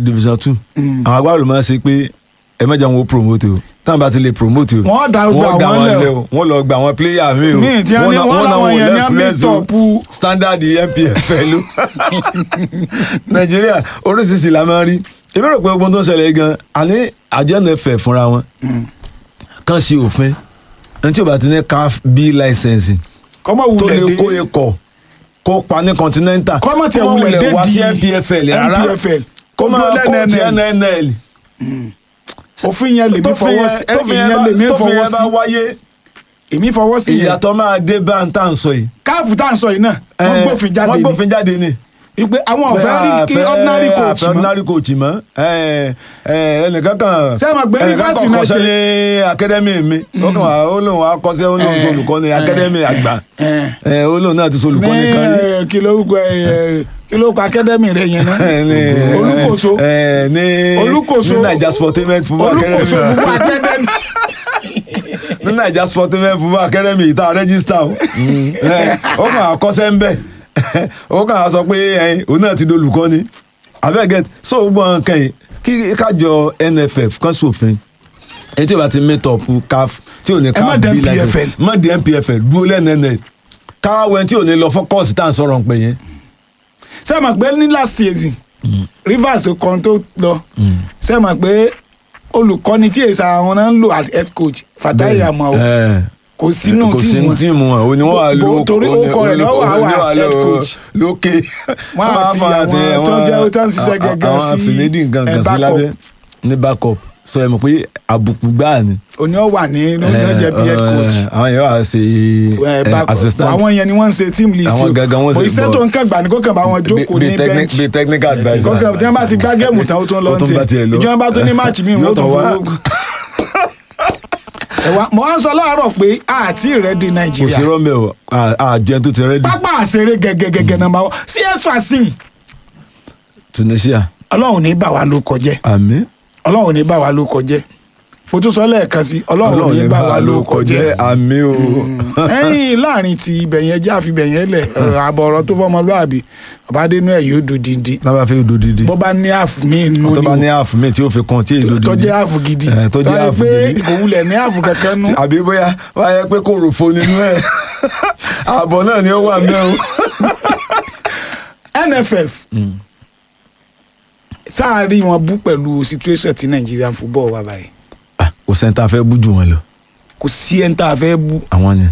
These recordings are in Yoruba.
division two àwọn agbábọ́ọ̀lù máa ń ṣe pé ẹ mẹ́jọ wọn ó promote o táwọn bá ti lè promote o Wọ́n dá gbogbo wọ́n dá àwọn wọn lẹ̀ lẹ̀ o. o wọ́n lọ gba àwọn player mi o Míì tí wọ́n ní- náà- wọ́n náà láwọn wò yẹn ní left àmì left o. tọ́pù. standard NPFL o nàìjíríà oríṣiríṣi la máa ń rí èmi rò pé ogun tó ń ṣẹlẹ̀ gan àní àjọ NFF fúnra wọn kàn ṣe òfin ẹni tí o bá ti ní CAF B licensing kọ́mọ tó lè wulẹ̀ kó dé ikọ̀ kó pa ní continental Kọ́mọ tiẹ̀ Kó má wulẹ̀ dé wá sí di NPFL rárá NPFL. kó máa Kó dúró kóòtù NNL. NNL òfin yẹn lèmi tófin fọwọ́ yẹn sí tófin ìyẹn yẹn bá- lèmi tófin fọwọ́ yẹn bá sí wáyé èmi fọwọ́ sí yẹn ìyàtọ̀ máa dé bá ń tà ń sọ yìí. káàfù tá à ń sọ yìí náà wọ́n Eh, gbófin jáde wọ́n ni gbófin jáde ni. wípé àwọn ọ̀fẹ́ rí kí Àfẹ́- ordinary coach àfẹ́ mọ́ ordinary coach mọ́ Eh, eh, ẹnìkan kan Ṣé ẹ mọ̀ pé ẹnìkan Rivers kan kọ́ṣẹ́ United- ní academy mi ó kàn wá ó lóun akọ́ṣẹ́ ó lóun Eh, olùkọ́ni academy àgbà Eh. Eh, ó lóun náà ti solùkọ́ni kan rí. ní kí ló kọ kí ló kọ akademi rẹ yẹn náà ní olùkóso eh, ní Olúkòso- ní naija sportainment football academy olùkóso fúnpọ̀ akademi ní naija sportainment football academy ìta rẹ́gísítà o Eh, ó kàn àkọsẹ́ ń bẹ̀ ó kàn á sọ pé eh, òun náà ti dolùkọ́ ni abẹ́gẹ́ so gbogbo nǹkan yìí kí kájọ NFF kan sófin èyí tí o bá ti meet up CAF tí o ní Ẹ má CAF dé bí license NPFL. má di NPFL dúró lẹ́nẹ̀ẹ́nẹ̀ káwé tí o ní lọ fọ́kọ́ọ̀sì tá à ń sọ̀rọ̀ pé yẹn ṣé ẹ mọ̀ pé ní last season Rivers tó kàn tó lọ ṣé ẹ mọ̀ pé olùkọ́ni tí èsà àwọn náà ń lò as head coach Fatai Amao Eh, kò sínú kò tíìmù sínú wọn. tíìmù wọn òní wọn wà Bó- ló torí orúkọ rẹ̀ lọ́wọ́ àwọn as head coach. lókè Wọ́n á fi àwọn tó ń jẹ́- tó ń ṣiṣẹ́ gẹ́gẹ́ àwọn sí, àfinidí nǹkan eh, kan sí backup. lábẹ́ ní backup so ẹ mọ̀ pé àbùkù gbáà ni. òní ọ wà ní ní ó jẹ́ bí head coach. Eh, àwọn yẹn wà ṣe Eh, eh, back- assistant àwọn yẹn ni wọ́n ń ṣe team list Àwọn gangan wọ́n o ṣe iṣẹ́ bọ̀. tó ń kàn gbà ní kó kàn bá wọn jókòó Bí- ní bí technic- bench bí technical adviser. kọ́kàn tí wọ́n bá ti gbá géèmù tán ó tún lọ Ó tún bá tiẹ̀ lọ. ìjọba bá tún ní máàcì míì Yóò wọ́n tún tún wá. fowó. ẹ̀wà mo wá ń sọ láàárọ̀ pé àti ìrẹ́dì kò sí nàìjíríà rọ́mẹ̀ o à- àjọ ẹni tó ti rẹ́dí pápá àṣeré gẹ́gẹ́gẹ́gẹ́ nàmbá wọn csfc Tunisia ọlọ́run ní bà wá ló kọjẹ́ àmì ọlọ́run ní bà wá ló kọjẹ́ mo tún sọ lẹ́ẹ̀kan sí ọlọ́run ní bà wá ló kọjẹ́ àmì o. ẹ̀yìn láàrin ti ibẹ̀ yẹn jẹ́ àfibẹ̀ yẹn lẹ̀ àbọ̀ ọ̀rọ̀ tó fọmọlúàbí ọ̀bádẹ́nu ẹ̀ yóò dùn díndín lábàá fi odò dídí. bó bá ní àfù mí nù tó bá ní ni ààfù mi tí ó fi kan tí èdò dídí. tó jẹ́ àfù gidi Eh, tó jẹ́ Tó yẹ ààfù pé gidi. kò wulẹ̀ ní àfù kankan nù. àbí bóyá wáyé pé kò rò fo nínú ẹ ààbọ̀ náà ni ó wà mẹ́rin. NFF sáàárín wọn bú pẹ̀lú situation ti Nigerian football wà báyìí kò sẹ́ńtà fẹ́ bú jù wọn lọ kò sí ẹni tá a fẹ́ bú àwọn ni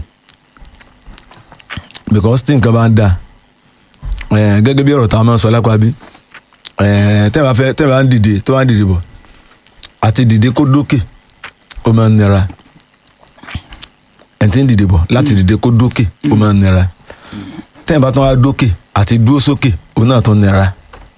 because tí nǹkan bá ń da eh, gẹ́gẹ́ bí ọ̀rọ̀ tá a máa ń sọ lápá bí eh, tẹ́ bá fẹ́ tẹ́ bá ń dìde tó bá ń dìde bọ̀ àti dìde kó dókè ó máa ń nira ẹ̀ tí ń dìde bọ̀ láti dìde kó dókè ó máa ń nira tẹ́ bá tún wá dókè àti dúró sókè òun náà tún nira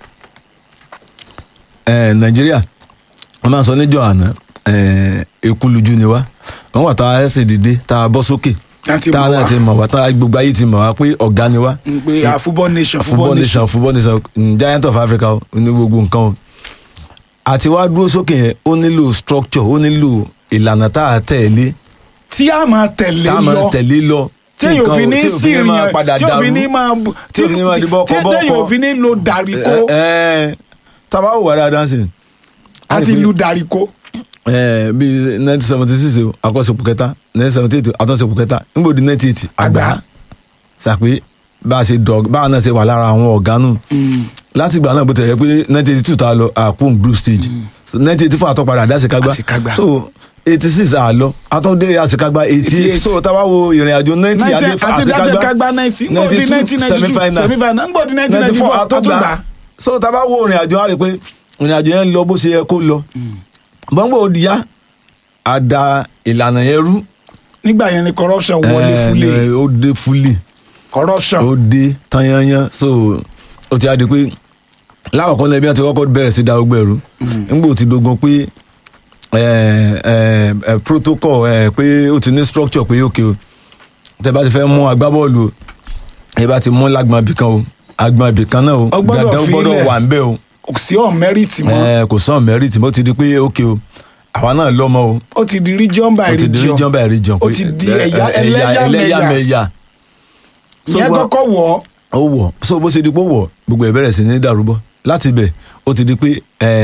eh, Nàìjíríà wọ́n máa ń sọ níjọ́ àná eh, ekuluju ni wá wọ́n wà tá a ẹsẹ̀ dìde tá a bọ́ sókè Láti tá a mọ̀ náà wá. ti mọ̀ wá tá a gbogbo ayé ti mọ̀ wá pé ọ̀gá ni wá n pé a football nation football nation football nation mm, giant of Africa o, ní gbogbo nǹkan o àti wá dúró sókè yẹn ó nílò structure ó nílò ìlànà tá a tẹ̀lé tí a máa tẹ̀lé tá a máa lọ tẹ̀lé lọ tí èyàn ò fi ní tí ò sí ní máa ìrìn padà tí ò fi dàrú. ní máa tí ò fi ní máa di bọ́kọ tí bọ́kọ. èyàn ò fi ní lo dàríkó ẹ ẹ tábà wò wá dáadáa sí i. a àti rí pé- lu dàríkó Eh, bí nineteen seventy six o àkọsílẹ̀ kẹta nineteen seventy eight àtọ́sílẹ̀ kẹta nígbò di nineteen eighty àgbà sàpé bá a ṣe dọ̀ bá a náà ṣe wà lára àwọn ọ̀gá nù láti ìgbà náà bó tẹ̀lé pé nineteen eighty two tá a lọ àkún group stage nineteen eighty four àtọ́padà àdáṣekágbá Àṣekágbá. so eighty six àlọ àtọ́dé àṣekágbá eighty eight 88. so tá a bá wo ìrìn àjò ninety àti àṣekágbá dájẹ́kágbá ninety ngbò di nineteen ninety two semifinal ngbò di nineteen ninety four àtúgbà so tá a bá wo ìrìn àjò á rí i pé ìrìn àjò yẹn lọ bó ṣe yẹ kó lọ bọ́ngbò ó di yá a da ìlànà yẹn rú nígbà yẹn ni corruption wọlé Eh, fúlẹ̀ ó dé fúlì corruption ó dé tanyanyan so ó ti á di pé lákọ̀ọ́kọ́ lẹ́bí wọn ti kọ́kọ́ bẹ̀rẹ̀ sí da ogbó ẹ̀rú nígbà tí dogun pé eh, eh, eh, protocol eh, pé ó ti ní structure pé òkè o tẹ bá ti fẹ́ mú agbábọ́ọ̀lù o ẹ bá ti mú lágbọ̀n ibì kan o agbọ̀n ibì kan náà o Ó gbọ́dọ̀ dandan ó fi gbọ́dọ̀ ilẹ̀. wà ń bẹ̀ o kò sí on merit mọ́ Eh, kò sàn mẹ́rìtì mo ti di pé òkè o àwa náà lọ́mọ o ó ti di region by ó ti di region region by region ó ti di ẹ̀yà ẹlẹ́yàmẹ̀yà ẹlẹ́yàmẹ̀yà So, ìyẹn wá- kọ́kọ́ wọ̀ ọ́ ó wọ̀ so bó ṣe di pé ó wọ̀ gbogbo ẹ̀ bẹ̀rẹ̀ sí ní dàrúbọ̀ láti ibẹ̀ ó ti di pé